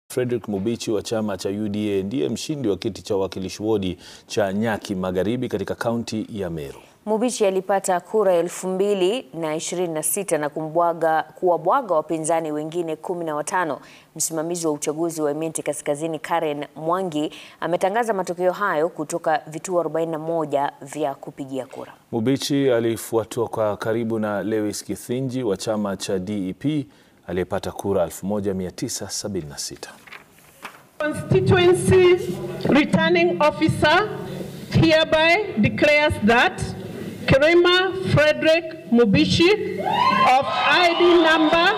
Frederick Mubichi wa chama cha UDA ndiye mshindi wa kiti cha uwakilishi wodi cha Nyaki Magharibi katika kaunti ya Meru. Mubichi alipata kura elfu mbili na ishirini na sita na kumbwaga kuwabwaga wapinzani wengine kumi na watano. Msimamizi wa uchaguzi wa Imenti Kaskazini Karen Mwangi ametangaza matokeo hayo kutoka vituo 41 vya kupigia kura. Mubichi alifuatwa kwa karibu na Lewis Kithinji wa chama cha DEP aliyepata kura 1976. Constituency returning officer hereby declares that Kirima Frederick Mubichi of ID number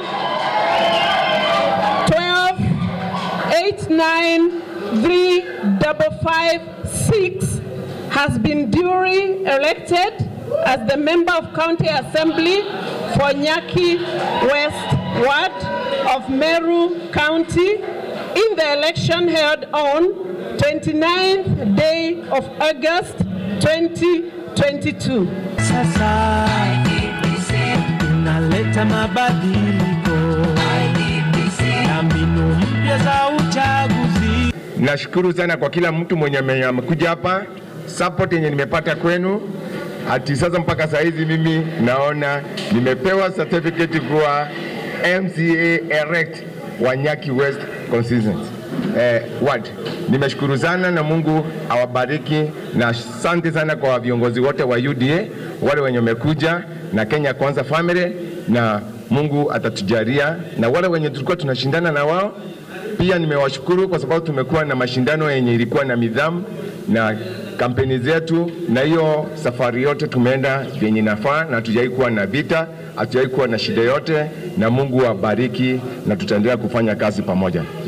128935556 has been duly elected as the member of County Assembly for Nyaki West Ward of Meru County in the election held on 29th day of August 2022. Sasa tunaleta mabadiliko na mbinu mpya za uchaguzi. Nashukuru sana kwa kila mtu mwenye ame- amekuja hapa, support yenye nimepata kwenu. Hati sasa mpaka saa hizi mimi naona nimepewa certificate kuwa MCA elect wa Nyaki West constituency eh, ward. Nimeshukuru sana na Mungu awabariki, na asante sana kwa viongozi wote wa UDA wale wenye wamekuja na Kenya Kwanza family, na Mungu atatujalia, na wale wenye tulikuwa tunashindana na wao pia nimewashukuru kwa sababu tumekuwa na mashindano yenye ilikuwa na nidhamu na kampeni zetu, na hiyo safari yote tumeenda vyenye inafaa, na hatujawai kuwa na vita, hatujawai kuwa na shida yote, na Mungu awabariki, na tutaendelea kufanya kazi pamoja.